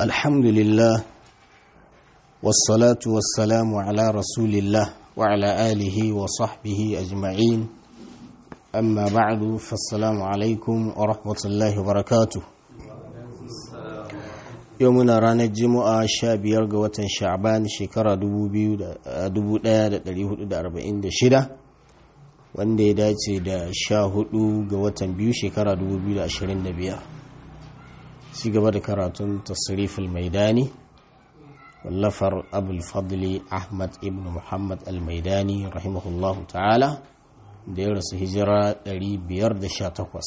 الحمد لله والصلاة والسلام على رسول الله وعلى آله وصحبه أجمعين أما بعد فالسلام عليكم ورحمة الله وبركاته يومنا رانا الجمعة شاب يرقى وطن شعبان شكرا دبو دا دا أربعين دا شدة wanda ya dace da sha hudu ga watan biyu shekara 2025 ci gaba da karatun tasirifil maidani wallafar abul fadli ahmad ibn muhammad al-maidani rahimahullahu ta'ala da ya rasu hijira 518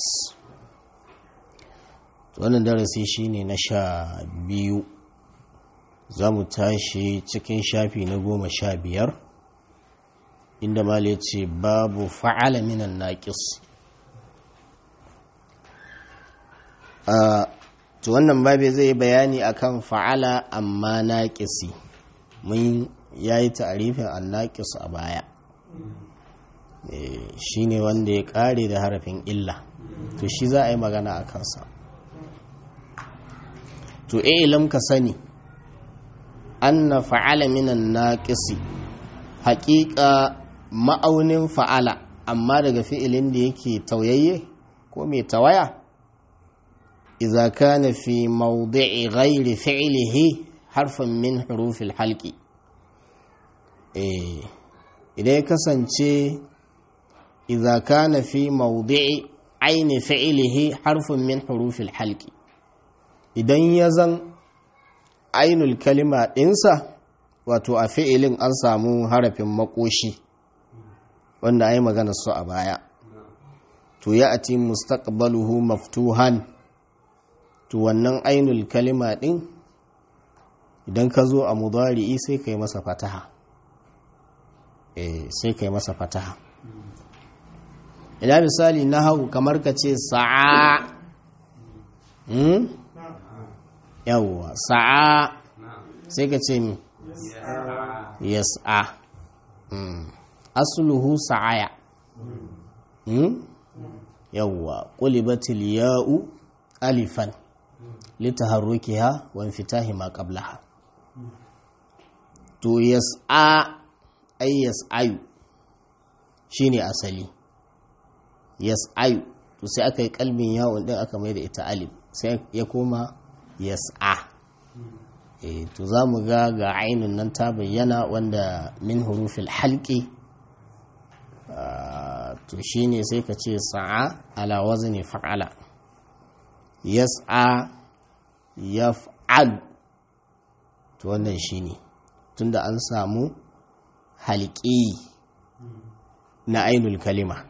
wannan darasi shine na sha biyu za mu tashi cikin shafi na goma sha biyar inda mali ce babu fa'ala minan naƙis to wannan babe zai bayani akan fa'ala amma naƙisi mun yayi ta'arifin annaƙis a baya shi ne wanda ya ƙare da harafin illa to shi za a yi magana a kansa to ilam ka sani anna fa'ala minan naƙisi haƙiƙa ma'aunin fa'ala amma daga fi'ilin da yake tauyayye ko mai tawaya iza kana fi mawdi'i ghairi fi'lihi harfin min hurufil halki eh idan ya kasance iza kana fi mawdi'i aini fi'lihi harfin min hurufil halki idan ya zan ainul kalima ɗinsa wato a fi'ilin an samu harafin makoshi wanda a yi magana su a baya to ya ati mustaqbaluhu maftuhan to wannan ainul kalima din idan ka zo a mudari'i sai ka yi masa fataha eh sai ka yi masa fataha ina misali na hau kamar ka ce sa'a hmm? yawwa sa'a sai ka ce mi yas'a asluhu sa'aya yawwa qulibatil ya'u alifan litaharrukiha wa infitahi ma qablaha to yas'a ay yas'ayu shine asali yas'ayu to sai aka yi kalbin yawon din aka mai da ita alif sai ya koma yas'a e to za mu ga ga ainihin nan ta bayyana wanda min hurufil halki to shi ne sai ka ce sa'a ala wazni fa'ala yas'a yaf'al to wannan shi ne tunda an samu halki na ainul kalima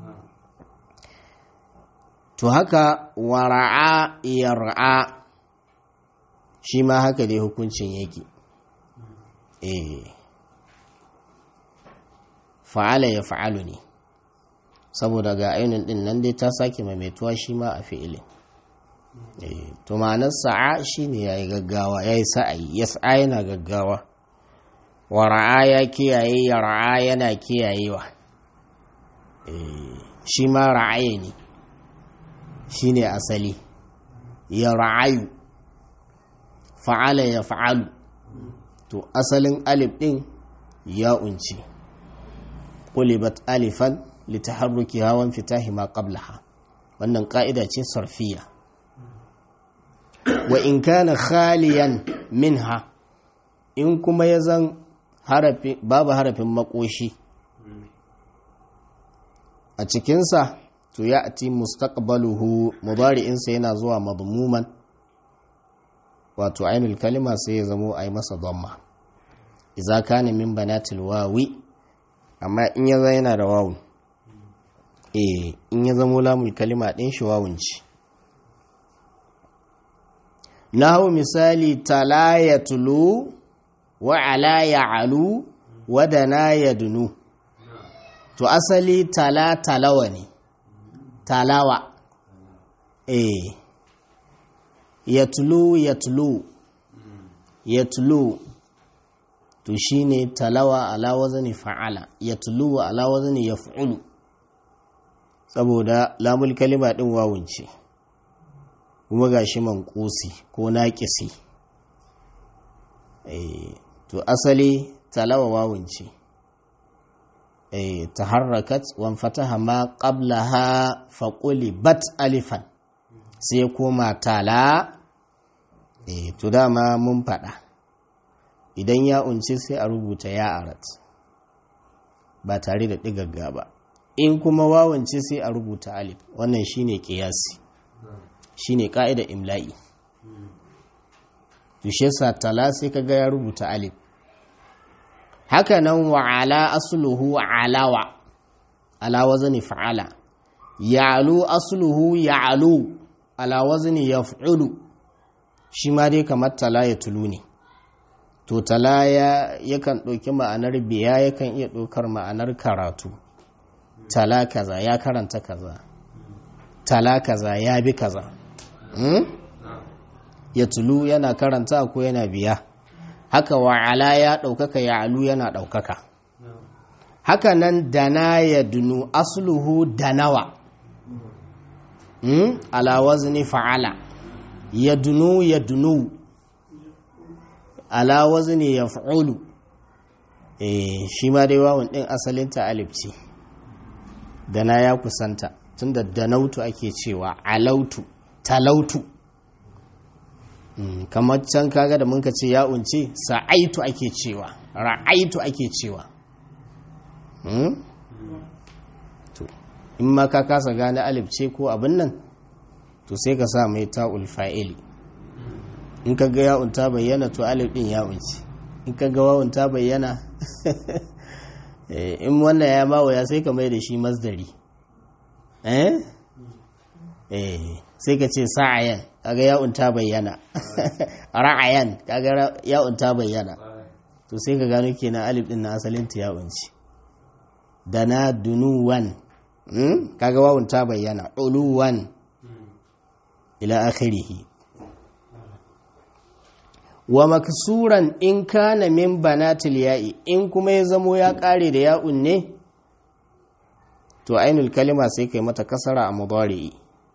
to haka wara'a yar'a shi ma haka dai hukuncin yake eh fa'ala ya fa'alu ne saboda ga ainihin din nan dai ta sake maimaituwa shi ma a fi'ilin to ma'anar sa'a shi ne ya yi gaggawa ya yi sa'ayi ya sa'a yana gaggawa wa ra'a ya kiyaye ya ra'a yana kiyayewa shi ma ra'aye ne shi ne asali ya ra'ayu fa'ala ya fa'alu to asalin alif ɗin ya unci ƙulibat alifan litaharruki hawan fitahi ma qablaha wannan ƙa'ida ce sarfiya wa in kana khaliyan minha in kuma ya zan babu harafin makoshi a cikinsa to ya ati mustaqbaluhu mudari'insa yana zuwa madmuman wato ainul kalima sai ya zamo a yi masa dhamma iza kana min banatil wawi amma in ya yana da wawun eh in ya zamo lamul kalima din shi wawun ci nahu misali tala yatlu wa ala ya'lu wa dana yadnu to asali tala talawa ne talawa eh yatlu yatlu yatlu to shine talawa ala wazni fa'ala yatlu ala wazni yaf'ulu saboda lamul kalima din wawun ce kuma gashi manqusi ko naqisi to asali talawa wawun ce taharrakat wan fataha ma qablaha faquli bat alifan sai koma tala to dama mun faɗa idan ya unce sai a rubuta ya arat ba tare da ɗigagga ba in kuma wawance sai a rubuta alif wannan shine kiyasi shine ka'ida imla'i tushe sa tala sai kaga ya rubuta alif haka nan wa ala asluhu alawa ala wazni fa'ala ya'lu asluhu ya'lu ala wazni yaf'ulu shi ma dai kamar tala ya tulu ne to tala ya yakan ɗauki ma'anar biya yakan iya ɗaukar ma'anar karatu tala kaza ya karanta kaza tala kaza ya bi kaza hmm? ya tulu yana karanta ko yana biya haka wa'ala ya ɗaukaka ya alu yana ɗaukaka haka nan dana ya dunu asluhu danawa hmm? ala wazni fa'ala ya dunu ya dunu ala wazni ya fa'ulu eh shi ma dai wawon ɗin asalinta alif ce dana ya kusanta tunda danautu ake cewa alautu talautu mm, kamar can kaga da muka ce ya unce sa'aitu ake cewa ra'aitu ake cewa mm? to in ma ka kasa gane alif ce ko abin nan to sai ka sa mai ta'ul fa'ili in ka ga ya'un ta bayyana to alif din ya unce in ka ga wawun ta bayyana in wannan ya mawaya sai ka mai da shi masdari eh eh sai ka ce sa'ayan kaga ya'un ta bayyana ra'ayan kaga ya'un ta bayyana to sai ka gano kenan alif din na asalin ta ya'un ce dana dunuwan kaga wawun ta bayyana uluwan ila akhirih wa maksuran in kana min banatil ya'i in kuma ya zamo ya kare da ya'un ne to ainul kalima sai kai mata kasara a mudari'i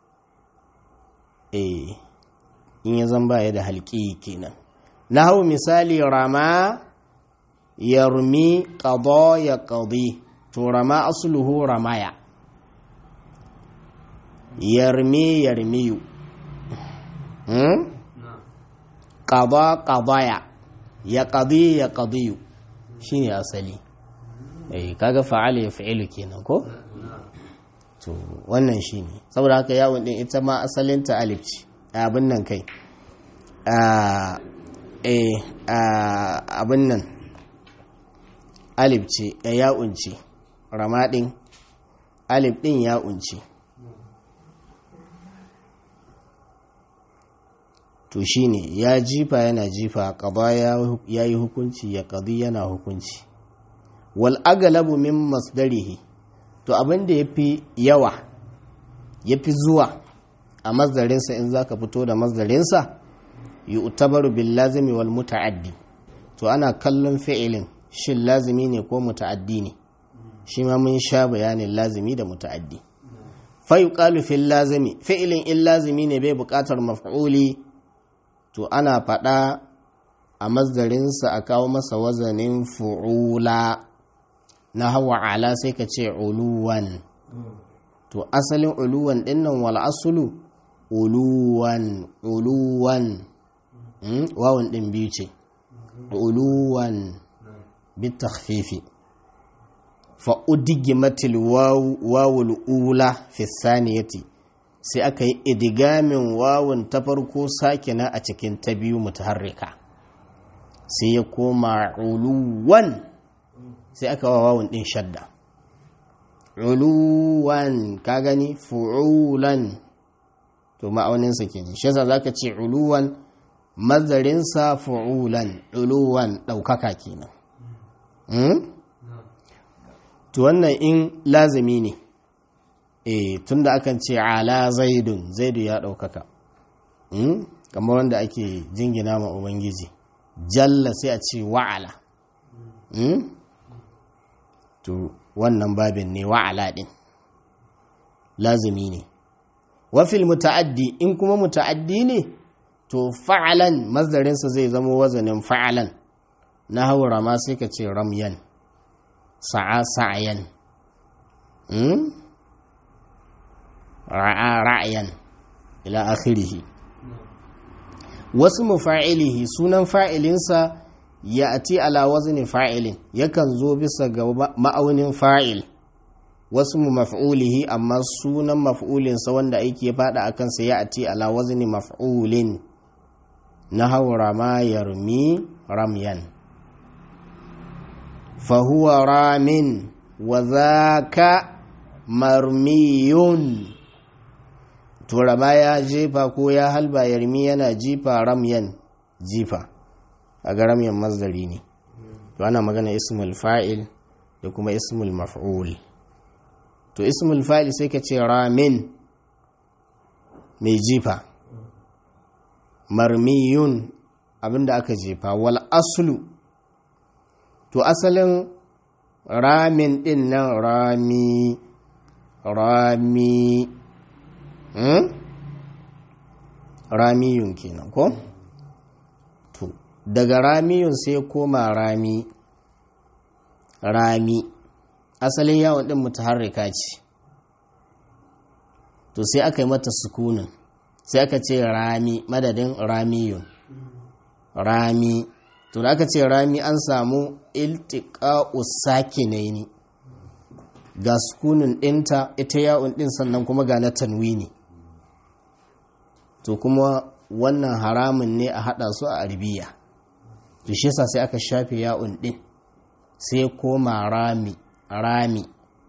eh in ya zan baya da halki kenan hau misali rama yarmi qada ya qadi to rama asluhu ramaya yarmi yarmiyu hmm? qada qadaya ya qadi ya qadiyu shine asali eh kaga fa'ala ya fa'ilu kenan ko to wannan shine saboda haka yawon din ita ma asalin ta alif ce abin nan kai a eh abin nan alif ce ya unce ramadin alif din ya unce to shine ya jifa yana jifa qada ya yi hukunci ya qadi yana hukunci wal aglabu min masdarihi to abin da yafi yawa yafi zuwa a masdarinsa in zaka fito da masdarinsa yu'tabaru bil lazimi wal muta'addi to ana kallon fi'ilin shin lazimi ne ko muta'addi ne shi ma mun sha bayanin lazimi da muta'addi fa yuqalu fil lazimi fi'ilin in lazimi ne bai buƙatar maf'uli to ana faɗa a mazdarinsa a kawo masa wazanin fu'ula na hawa ala sai ka ce uluwan to asalin uluwan dinnan wal asulu uluwan uluwan wawan din biyu ce uluwan bitakhfifi fa udigimatil wawul ula fi saniyati sai aka yi idigamin wawun ta farko sakina a cikin ta biyu mutaharrika sai ya koma uluwan sai aka wa wawun din shadda uluwan ka gani fu'ulan to ma'auninsa ke ji shi za ka ce uluwan mazarinsa fu'ulan uluwan ɗaukaka kenan to wannan in lazimi ne e tunda akan ce ala zaidun zaidu ya ɗaukaka kamar wanda ake jingina ma ubangiji jalla sai a ce wa'ala to wannan babin ne wa'ala ɗin lazimi ne wafil muta'addi in kuma muta'addi ne to fa'alan mazdarinsa zai zama wazanin fa'alan na haura ma sai ka ce ramyan sa'a sa'ayan ra'a ra'ayan ila akhirihi wasu mufa'ilihi sunan fa'ilinsa ya ati ala wazni fa'ilin yakan zo bisa ga ma'aunin fa'il wasu mu maf'ulihi amma sunan maf'ulinsa wanda aiki ya fada a kansa ya ati ala wazni maf'ulin na haura ma yarmi ramyan fahuwa ramin wa zaka marmiyun turama ya jefa ko ya halba yarmi yana jifa ramyan jifa a ga ramyan mazdari ne to ana magana ismul fa'il da kuma ismul maf'ul to ismul fa'il sai ka ce ramin mai jifa marmiyun abinda aka jefa wal aslu to asalin ramin din nan rami rami hmm? ramiyun kenan ko to daga ramiyun sai koma rami rami asalin yawon din mutaharrika ce to sai aka yi mata sukunin sai aka ce rami madadin ramiyun rami to da aka ce rami an samu iltiqa'u sakinaini ga sukunin ɗinta ita ya'un ɗin sannan kuma ga na tanwini to kuma wannan haramun ne a haɗa su a arabiya to shi yasa sai aka shafe ya'un ɗin sai koma rami rami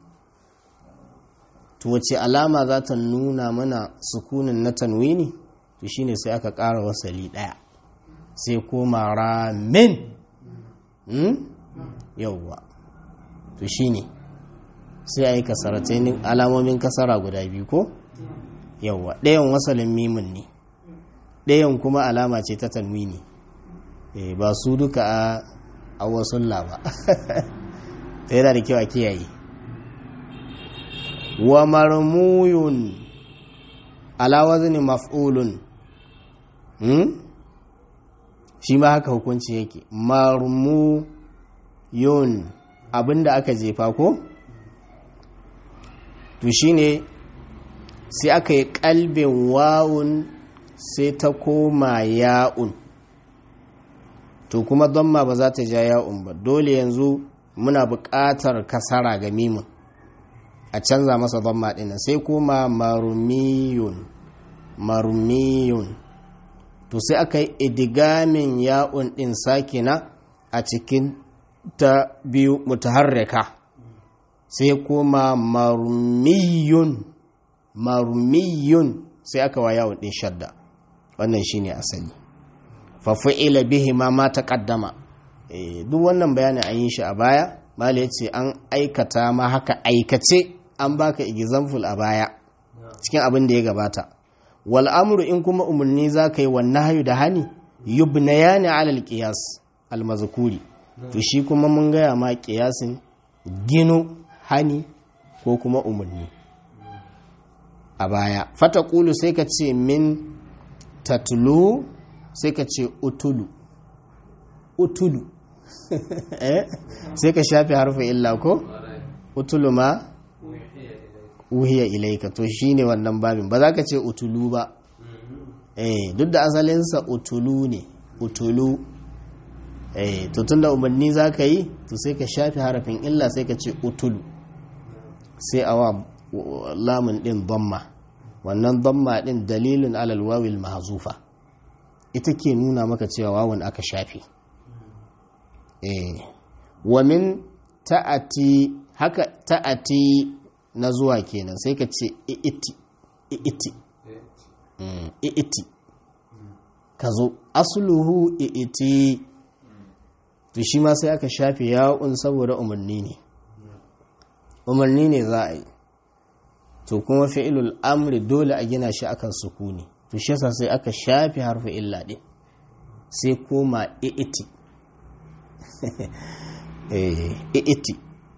to wace alama za ta nuna mana sukunin na tanwini to shine sai aka ƙara wasali ɗaya sai koma ramin hmm? yauwa to shine sai a yi kasaratai alamomin kasara guda biyu ko yauwa ɗayan wasalin mimin ne ɗayan kuma alama ce ta tanwini e, ba su duka a a wasulla ba ta yana da kyau a kiyaye wa marmuyun ala wazni maf'ulun hmm? shi ma haka hukunci yake marmuyun abinda aka jefa ko to shine sai aka yi kalbin wawun sai ta koma ya'un to kuma ma ba za ta ja ya'un ba dole yanzu muna buƙatar kasara ga mimin a canza masa dhamma ɗin sai kuma marumiyun marumiyun to sai aka yi idigamin ya'un ɗin sakina a cikin ta biyu mutaharrika sai kuma marumiyun marumiyun sai aka wa yawon ɗin shadda wannan shine asali fafi'ila bihi ma ma taqaddama duk wannan bayanin an yi shi a baya mala yace an aikata ma haka aikace an baka example a baya cikin abin da ya gabata wal amru in kuma umarni zaka yi wannan hayu da hani yubnayani ala al qiyas al mazkuri to shi kuma mun gaya ma qiyasin gino hani ko kuma umarni a baya fata kulu sai ka ce min tatlu sai ka ce utulu utulu sai ka shafi harfa illa ko utulu ma wuhiya ilaika to shine wannan babin ba za ka ce utulu ba eh duk da asalinsa utulu ne utulu eh to tunda umarni za ka yi to sai ka shafi harafin illa sai ka ce utulu sai awa lamun din dhamma wannan dhamma din dalilin alal wawil mahzufa ita ke nuna maka cewa wawun aka shafe eh wa min ta'ati haka ta'ati na zuwa kenan sai ka ce i'iti i'iti i'iti ka zo asluhu i'iti to shi ma sai aka shafe ya'un saboda umarni ne umarni ne za a yi to kuma fi'ilul amri dole a gina shi akan sukuni to shi yasa sai aka shafe harfi illa din sai koma i'iti eh i'iti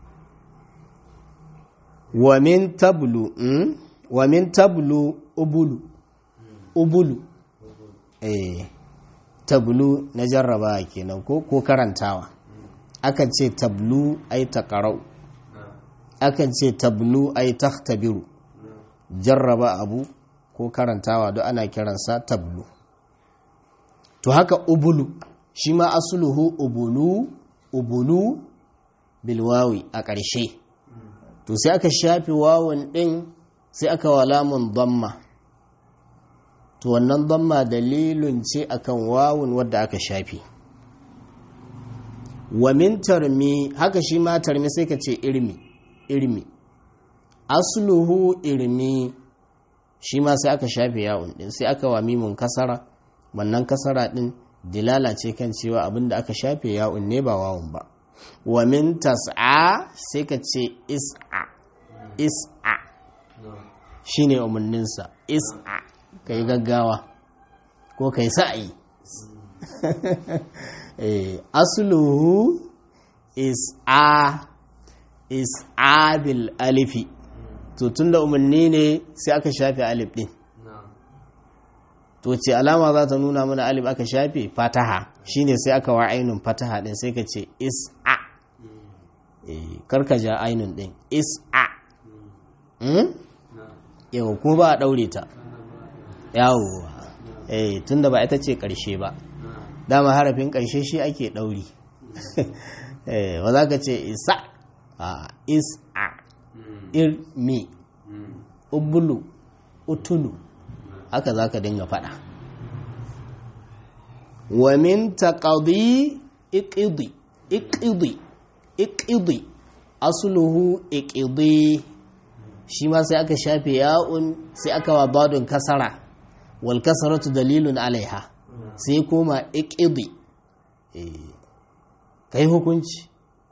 wa min tablu mm? wa min tablu ubulu ubulu eh tablu na jarraba kenan ko ko karantawa akan ce tablu ai taqra'u akan ce tablu ai takhtabiru jarraba abu ko karantawa duk ana kiransa tablu to haka ubulu shi ma asluhu ubulu ubulu bilwawi a ƙarshe to sai aka shafi wawun ɗin sai aka wa lamun damma to wannan damma dalilin ce akan wawun wadda aka shafi wa min tarmi haka shi ma tarmi sai ka ce irmi irmi asluhu irmi shi ma sai aka shafe yawun ɗin sai aka wa mimun kasara wannan kasara ɗin dilala ce kan cewa abinda aka shafe yawun ne ba wawun ba wa min tas'a sai ka ce is'a is'a shine umarninsa is'a ka yi gaggawa ko ka yi sa'ayi asluhu is'a is'a bil alifi to tunda umarni ne sai aka shafe alif din to ce alama za ta nuna mana alif aka shafe fataha shine sai aka wa ainun fataha din sai ka ce is'a karka ja ainun din is'a yau kuma ba a daure ta yawo eh tunda ba ita ce karshe ba dama harafin karshe shi ake dauri eh ba za ka ce isa a is'a irmi ubulu utulu haka za ka dinga faɗa wa min taqadi iqidi iqidi iqidi asluhu iqidi shi ma sai aka shafe ya'un sai aka wa badun kasara wal kasaratu dalilun alaiha sai koma iqidi kai hukunci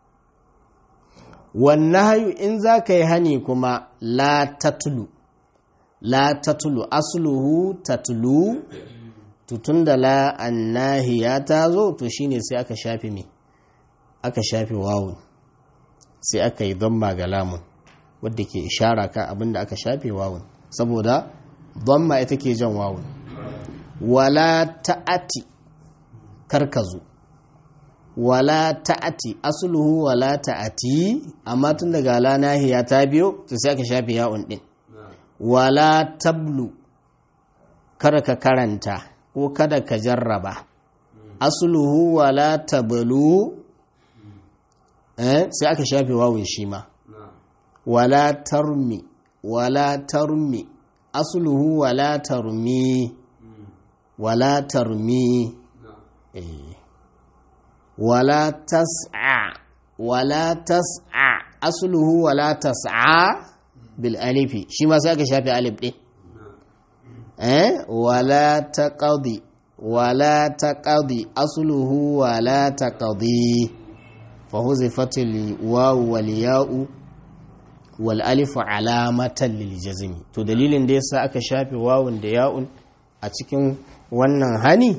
wannan hayu in za ka yi hani kuma la tatulu la tatulu asluhu tatulu tutun da la annahiya ta zo to shine sai aka shafe me aka shafe wawun sai aka yi dhamma ga lamun wadda ke ishara kan abinda aka shafe wawun saboda dhamma ita ke jan wawun wala ta'ati karkazu wala ta'ati asluhu wala ta'ati amma tun daga la nahiya ta biyo to sai aka shafe ya'un din wala tablu kada ka karanta ko kada ka jarraba asluhu wala tablu eh sai aka shafe wawun shi ma wala tarmi wala tarmi asluhu wala tarmi wala tarmi eh wala tas'a wala tas'a asluhu wala tas'a bil alifi shi ma sai aka shafe alif din eh wala taqadi wala taqadi asluhu wala taqadi fa huzifatil wawu wal ya'u wal alifu alamatan lil jazmi to dalilin da yasa aka shafe wawun da ya'un a cikin wannan hani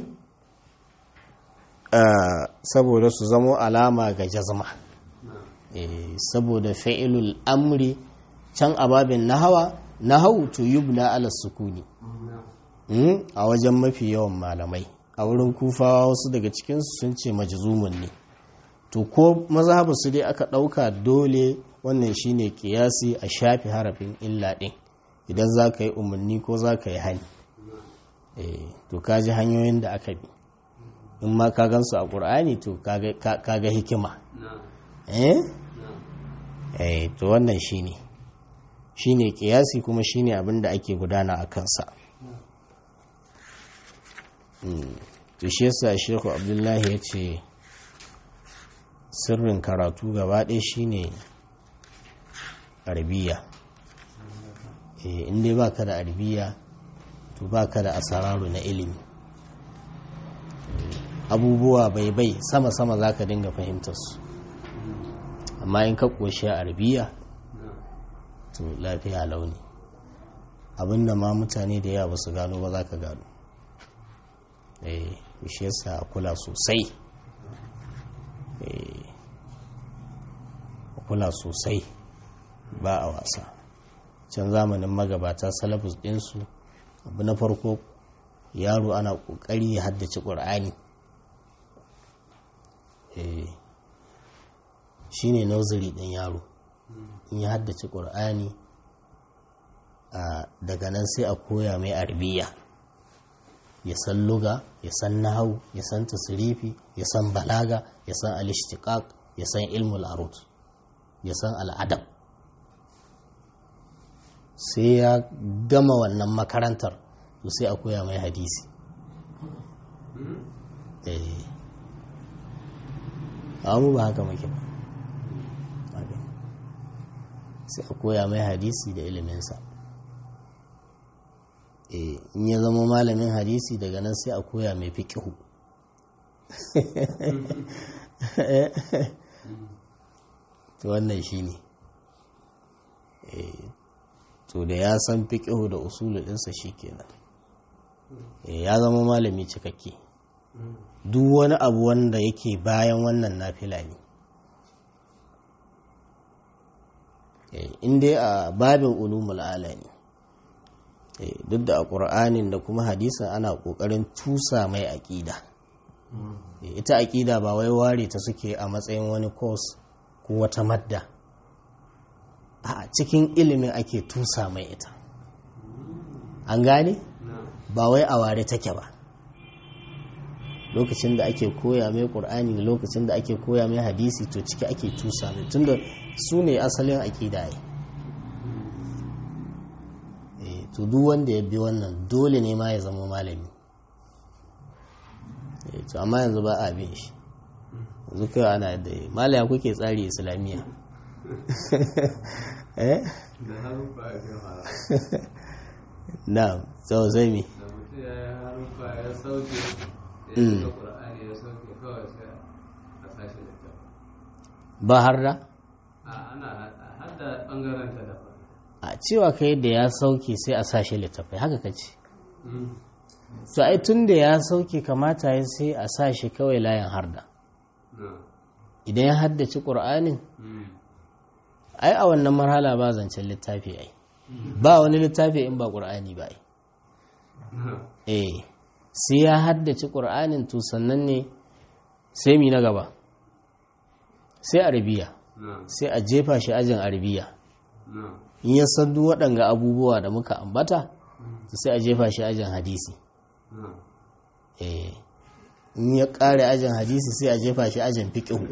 saboda su zamo alama ga jazma saboda fa'ilul amri can ababin nahawa nahau to yubna ala sukuni a wajen mafi yawan malamai a wurin kufawa wasu daga cikinsu sun ce majzumun ne to ko mazhabu su dai aka ɗauka dole wannan shine kiyasi a shafi harafin illa ɗin idan za ka yi umarni ko za ka yi hani to ka ji hanyoyin da aka bi in ma ka gansu a ƙur'ani to ka ga hikima eh to wannan shine shine kiyasi kuma shine abin da ake gudana a kansa to shi yasa shehu abdullahi ya ce sirrin karatu gaba ɗaya shine arabiya in dai baka da arabiya to baka da asararu na ilimi abubuwa bai bai sama-sama za ka dinga fahimtar su amma in ka ƙoshi a arabiya to lafiya launi abinda ma mutane da yawa su gano ba za ka gano eh shi yasa kula sosai eh kula sosai ba a wasa can zamanin magabata salafus ɗinsu abu na farko yaro ana ƙoƙari ya haddace ƙur'ani shi ne noziri ɗin yaro in ya haddace ƙur'ani daga nan sai a koya mai arbiya ya san luga ya san nahau ya san tasirifi ya san balaga ya san alishtiqaq ya san ilmul arut ya san al'adab sai ya gama wannan makarantar to sai a koya mai hadisi amu ba haka muke ba sai a koya mai hadisi da iliminsa in ya zama malamin hadisi daga nan sai a koya mai fiƙihu to wannan shi ne to da ya san fiƙihu da usulu ɗinsa shi kenan ya zama malami cikakke duk wani abu wanda yake bayan wannan nafila ne in dai a babin ulumul ala ne duk da a ƙur'anin da kuma hadisin ana ƙoƙarin tusa mai aƙida ita aƙida ba wai ware ta suke a matsayin wani kos ko wata madda a cikin ilimin ake tusa mai ita an gane ba wai a ware take ba lokacin da ake koya mai ƙur'ani da lokacin da ake koya mai hadisi to ciki ake tusa mai tunda su ne asalin aƙida yi to duk wanda ya bi wannan dole ne ma ya zama malami to amma yanzu ba a bin shi yanzu kai ana da malaya kuke tsari islamiyya eh da harufa ya gama na sau zai mi da mutum ya yi harufa ya sauke ya shiga ƙur'ani ya sauke kawai sai a sashi da kyau ba har da a ana har da ɓangaren ta daban a cewa kai da ya sauke sai a sashi littafai haka ka ce to ai tun da ya sauke kamata ya sai a sashi kawai layin harda idan ya haddace ƙur'anin ai a wannan marhala ba zancen littafi ai ba wani littafi in ba ƙur'ani ba ai eh sai ya haddace ƙur'anin to sannan ne sai mi na gaba sai arabiya sai a jefa shi ajin arabiya in ya san duk waɗanga abubuwa da muka ambata to sai a jefa shi ajin hadisi eh in ya ƙare ajin hadisi sai a jefa shi ajin fiƙihu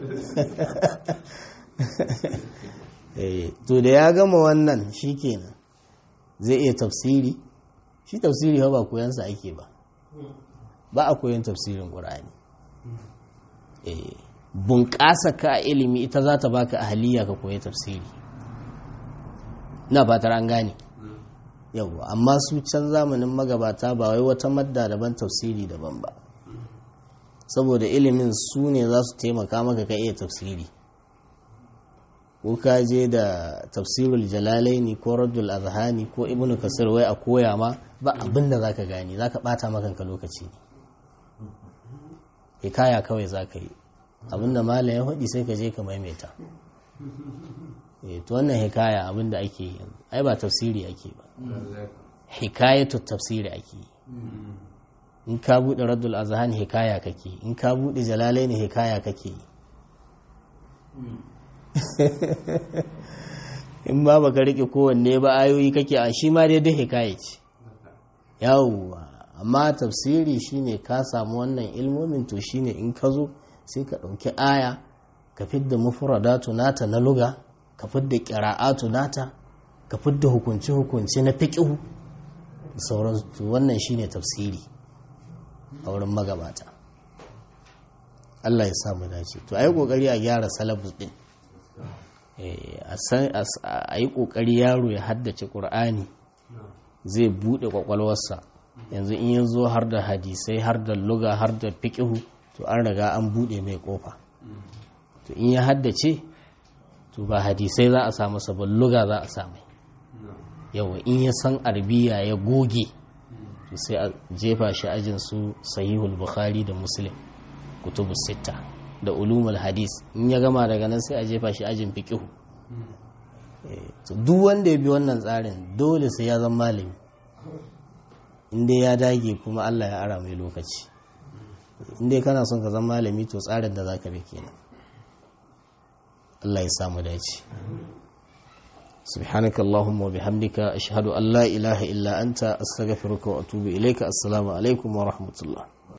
eh to da ya gama wannan shikenan zai iya tafsiri shi tafsiri ba koyansa ake ba ba a koyon tafsirin ƙur'ani eh bunƙasa ka ilimi ita za ta baka ahaliya ka koyi tafsiri na fatar an gane yau amma su can zamanin magabata ba wai wata madda daban tafsiri daban ba saboda ilimin su ne za su taimaka maka ka iya tafsiri ko ka je da tafsirul jalalaini ko raddul azhani ko ibnu kasir wai a koya ma ba abin da zaka gani zaka bata maka lokaci hikaya kawai zaka yi abinda malam ya faɗi sai ka je ka maimaita eh to wannan hikaya abinda ake yi ai ba tafsiri ake ba hikayatu tafsiri ake yi in ka bude raddul azhan hikaya kake in ka bude jalalaini hikaya kake yi in ba baka rike kowanne ba ayoyi kake a shi ma dai hikaya ce yawwa amma tafsiri shine ka samu wannan ilmomin to shine in ka zo sai ka ɗauki aya ka fidda mufradatu nata na luga ka fidda ƙira'atu nata ka fidda hukunci hukunci na fiƙihu da sauransu wannan shine tafsiri a wurin magabata Allah ya samu dace to a yi ƙoƙari a gyara salabus ɗin a yi ƙoƙari yaro ya haddace ƙur'ani zai buɗe ƙwaƙwalwarsa yanzu in ya zo har da hadisai har da luga har da fiƙihu to an riga an buɗe mai ƙofa to in ya haddace to ba hadisai za a samu sabon luga za a samu yawa in ya san arbiya ya goge to sai a jefa shi ajin su sahihul bukhari da muslim kutubu sitta da ulumul hadis in ya gama daga nan sai a jefa shi ajin fiqihu to duk wanda ya bi wannan tsarin dole sai ya zama malami inda ya dage kuma Allah ya ara mai lokaci inda kana son ka zama malami to tsarin da za ka bi kenan Allah ya samu dace سبحانك اللهم وبحمدك أشهد أن لا إله إلا أنت أستغفرك وأتوب إليك السلام عليكم ورحمة الله